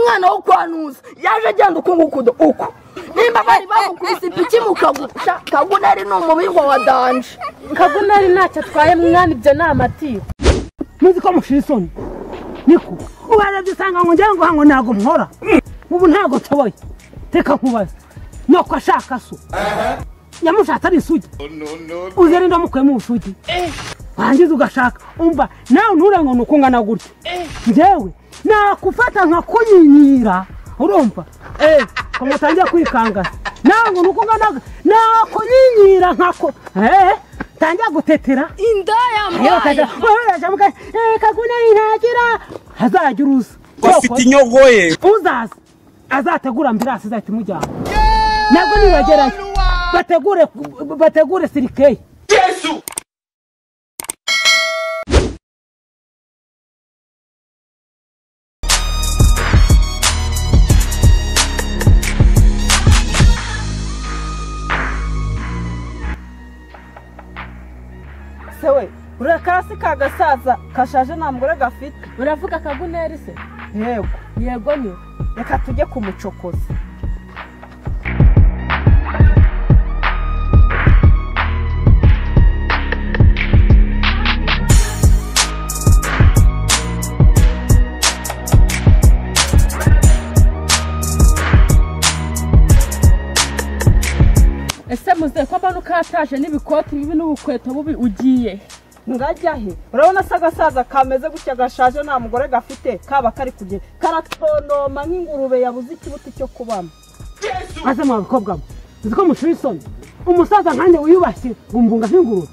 mwana wo kwa ntuza yaje agenda ukungukudo uko nimba bari bamukubise ipiki mukagupfa kagunari ni umubingwa wa danje kagunari ntacyo atwaye mwana ibyo ni amatiku muzi ko mushira isoni niko ubarebye usanga ngo ngira ngo hango ntabwo mpora ubu ntabwo nshoboye reka nkubaze nuko ashaka so yamushatse ari isugi uzi yari ndamukuyemo ubusugi warangiza ugashaka umva nawe ntura ngo ni uko ungana gutya njyewe nakufata nkakunyinyira urumva eee ko mutangiye kwikangasa nawe ngo ni uko ungana gutya nakunyinyira nkako eee ntangiye gutetera indaya Ayokajya wabiraje muka eh kaguna intagira hazajya uruza bafite inyogoye uzaza azategura ambirasi zahita imujyana nabwo nibagerayo bategure bategure sirikeyi sewe uriya kasi ka gasaza kashaje nta mugore gafite uravuga kagunari se yego yego ni reka tujye kumucokoza ese muze ko mbona ukataje n'ibikoti bibi n'ubukweto bubi ugiye ngajya he urabona se agasaza kameze gutya gashaje nta mugore gafite kaba kari kugenda karatonoma nk'ingurube yabuze ikibuti cyo kubamo maze mwa bakobwa mwe uzi ko mushira isoni umusaza nkanjye wiyubashye umbunga nk'ingurube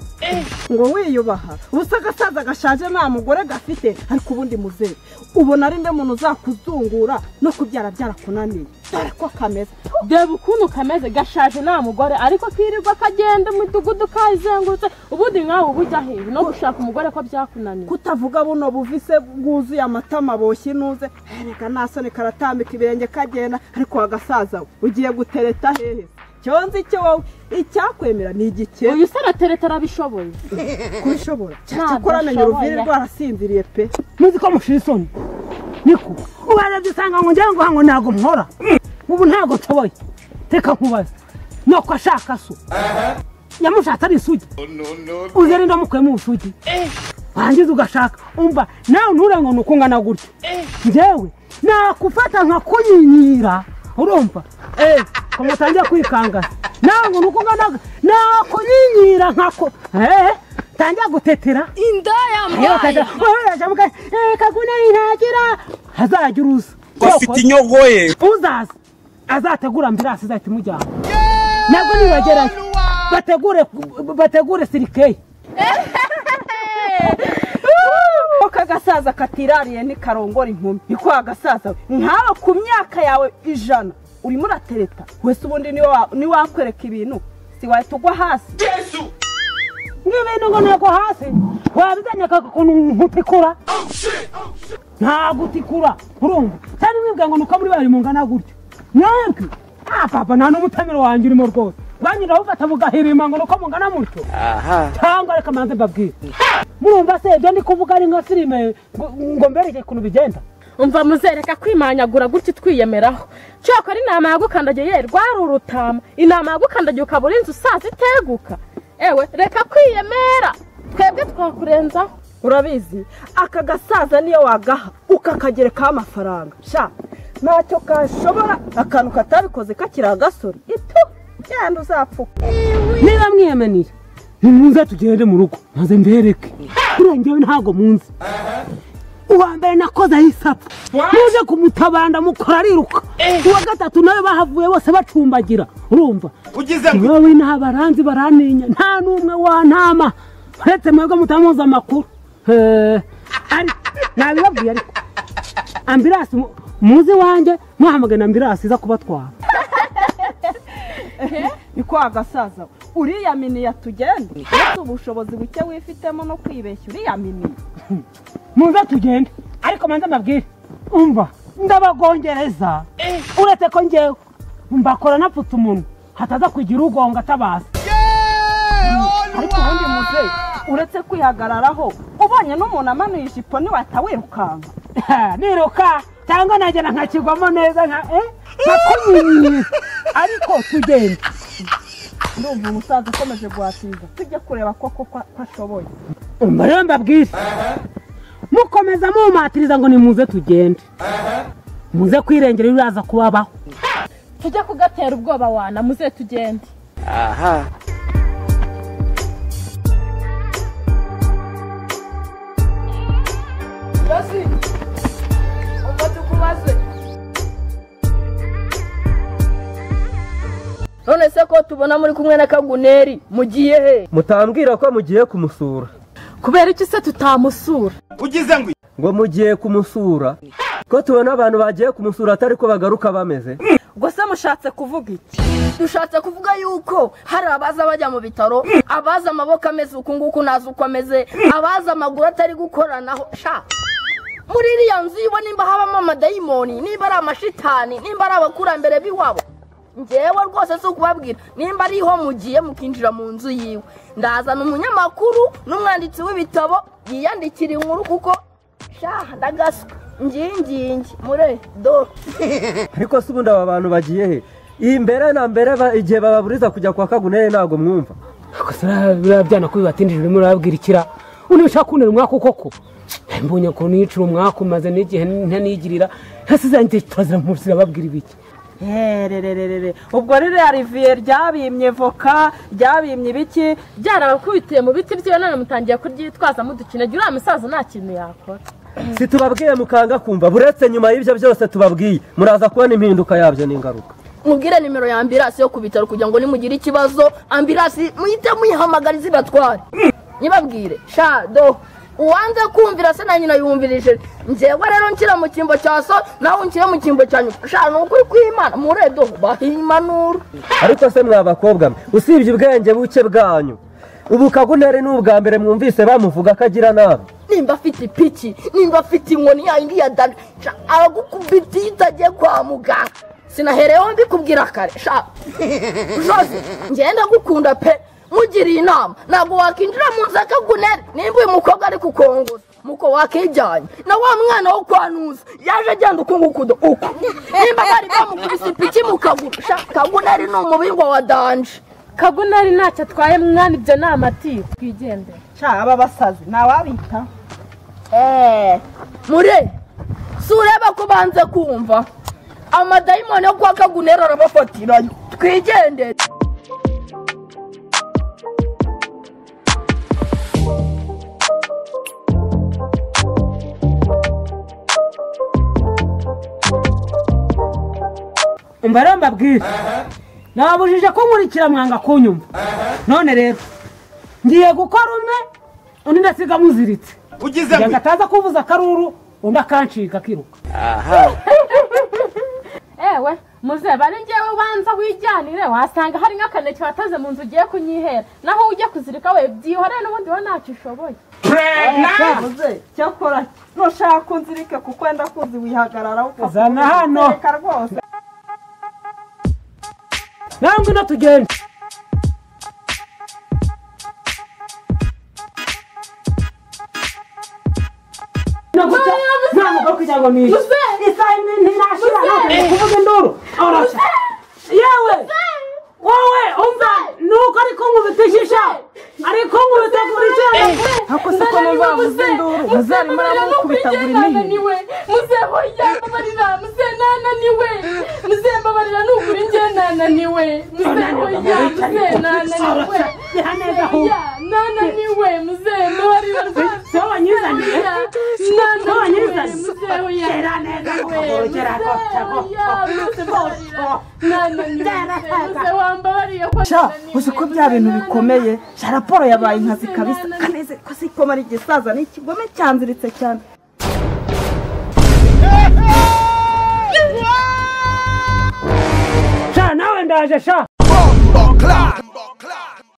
ngo wiyubaha ubusa agasaza gashaje nta mugore gafite ariko ubundi muzehe ubona ari nde muntu uzakuzungura no kubyara byarakunaniye dore ko kameze deba ukuntu kameze gashaje nta mugore ariko kirirwa kagenda umudugudu kayizengurutse ubundi nkawe uba ujya hehe no gushaka umugore ko byakunaniye kutavuga buno buvise bwuzuye amatama boshye inuze reka nta soni karatambika ibirenge kagenda ariko wa gasaza we ugiye gutereta hehe cyonzi icyo wowe icyakwemera ni igikeye uyu se aratereta arabishoboye kubishobora Ntabwo cyakora amenya uruviri ashoboye. rwarasinziriye pe muzi ko mushira isoni niko ubarebye usanga ngo ngira ngo hango ntabwo mpora ubu ntabwo nshoboye reka nkubaze nuko ashaka so yamushatse ari isugi uzi yari ndamukuyemo ubusugi warangiza ugashaka umva nawe ntura ngo ni uko ungana gutya njyewe nakufata nkakunyinyira urumva eee ko mutangiye kwikangasa nawe ngo ni uko ungana gutya nakunyinyira nkako eee ntangiye gutetera indaya ayokajya wabiraje muka eh kaguna intagira hazajya uruza bafite inyogoye uzaza azategura ambirasi zahita imujyana nabwo nibagerayo bategure bategure sirikeyi ko agasaza katirariye ntikarongora inkumi niko agasaza we nkaba ku myaka yawe ijana urimo uratereta wese ubundi ni wa- ni wakwereka ibintu si wahita ugwa hasi n'ibintu ngo ntabwo hasi wabizanye akakuntu nkutikura ntabwo utikura urumva cyane mwibwira ngo nuko muri bari mungana gutyo mwebwe ah papa nta n'umutamiro wanjye urimo rwose banyura bafata mugahirima ngo nuko mungana mutyo cyangwa reka manze mbabwire murumva se ibyo ndi kuvuga ari nka filime ngo- ngo mbereke ukuntu bigenda umva muzereka kwimanyagura gutya twiyemeraho cyokora inama yagukandagiye ye rwari urutama inama yagukandagiye ukaba uri inzu usaza iteguka ewe reka kwiyemera twebwe twakurenzaho urabizi aka gasaza niyo wagaha ukakagerekaho amafaranga sha ntacyo kashobora akantu katabikoze kakiri agasore ito yandi uzapfuka niba mwiyemeniye nimuze tugende mu rugo maze mbereke buriya ngewe ntabwo munzi uwa mbere nakoze ayisapfa muje kumutabanda mukora ariruka uwa gatatu nawe bahavuye bose bacumbagira urumva ugize wowe ntabaranzi baraninya nta n'umwe wantama uretse mwebwe mutamuzi amakuru Eh, ariko nabibabwiye ariko ambirasi mu- muzi wanjye muhamagana ambirasi iza kubatwara niko agasaza we uriyaminiye atugenda uretse ubushobozi buke wifitemo no kwibeshya uriyaminiye muze tugende ariko manze mbabwire umva ndabagongereza uretse ko njyewe mbakora napfutse umuntu hataza kugira ugonga atabaza ariko ubundi muzehe uretse kwihagararaho ubonye n'umuntu amanuye ijipo ntiwahita wirukanka niruka cyangwa nagera nkakigwamo neza nka eh nakumenye ariko tugenda ndumva umusaza akomeje guhatiriza tujye kureba ko ko ko ashoboye umva rero mbabwire mukomeza mumatiriza ngo nimuze tugende muze kwirengera ibiraza kubabaho tujye kugatera ubwoba wana muze tugende none se ko tubona muri kumwe na kaguneri mugiye he mutambwira ko mugiye kumusura kubera iki se tutamusura ngo mugiye kumusura ko tubona abantu bagiye kumusura atari ko bagaruka bameze ubwo se mushatse kuvuga iki dushatse kuvuga yuko hari abaza bajya mu bitaro abaza amaboko ameze uku nguku ntazi uko ameze abaza amaguru atari gukoranaho sha muri iriya nzu yiwe nimba habamo amadayimoni nimba ari amashitani nimba ari abakurambere b'iwabo ngewe rwose si ukubabwira nimba ariho mugiye mukinjira mu nzu yiwe ndazana umunyamakuru n'umwanditsi w'ibitabo yiyandikira inkuru kuko sha ndagaswa ngingingi mure do ariko se ubundi aba bantu bagiye he iyi mbere na mbere ba- igihe bababuriza kujya kwa kagunere ntabwo mwumva gusa biriya- biriya byana ko bibatindije urimo urababwira ikira undi ushaka kuntera umwaka koko mbonye ukuntu yicira umwaka umaze n'igihe ntanigirira hasi zanjye turazira mu rusira babwira ibiki hererererere ubwo ririya riviye ryabimye voka ryabimye ibiki byarabakubitiye mu biti byiwe none mutangiye kuryitwaza mudukinagira uriya musaza nta kintu yakora si tubabwiye mukanga kumva buretse nyuma y'ibyo byose tubabwiye muraza kubona impinduka yabyo n'ingaruka mubwire nimero ya ambirasi yo ku bitaro kugira ngo nimugire ikibazo ambirasi muhite muyihamagara izibatware nyibabwire sha do uwanze kumvira se na nyina yumvirije njyewe rero nshyira mu cyimbo cya so nawe unshyire mu cyimbo cya nyuma sha ni ukuri kw'imana muredo bahimanura ariko se mwa bakobwa mwe usibye ubwenge buke bwanyu ubu kagunere ni ubwa mbere mwumvise bamuvuga ko agira nabi nimba afite ipiki nimba afite inkoni ya yindi ya dani sha aragukubita iyo utagiye kwa muganga sinahereyeho mbikubwira kare sha jose ngenda gukunda pe mugiriye inama ntabwo wakinjira mu nzu akagunere nimba uyu mukobwa ari kukongoza muko wakijyanye na wa mwana wo kwa nuza yaje agenda ukungukudo uku nimba bari bamukubise ipiki mu kaguru sha kagunere ni umubingwa wa danje kagunari ntacyo atwaye mwana ibyo ni amatiyo twigendere sha aba basazi ntawabita mure si ureba ko banze kumva amadayimoni yo kwa kagunero arabafatiranye twigendere umva rero mbabwire nababujije ko nkurikira mwanga kunyumva none rero ngiye gukora umwe undi ndasiga muziritse kugira ngo ataza kuvuza akaruru undi akanshiga akiruka ewe muzeba ari ngewe ubanza wijyanire wasanga hari nk'akaneke wataze mu nzu ugiye kunyihera naho ujya kuzirika we byihoreye n'ubundi we ntacyo ushoboye muze cyakora ntushaka kunzirike kuko wenda kuzi wihagararaho ukapfa Zana hano. reka rwose nawe ngwino tugende Naguta- ntabwo kugira ngo nishe. Isaha imwe ntirashira, ntabwo kuvuga induru Oroshya. yewe wowe umva nuko ari kunkubita ijisho ari kunkubita ku ijisho ako se ko numva muze induru muze arimo aramukubita buri nini niwe muzeba yambabarira muze nananiwe muze mbabarira nukuri ngewe nananiwe muze hoya muze nananiwe hoya nananiwe muze mbabarira rwose wowe nyizaniye hoya wowe nananiwe nyizaniye muze hoya gera neza we, muze gera ko hoya muze mbabarira nananiwe muze wambabariye ko sha uzi ko bya bintu bikomeye sha raporo yabaye inkazi kabisa kaneze ko si ikomara igisaza ni ikigome cyanziritse cyane sha nawe ndaje sha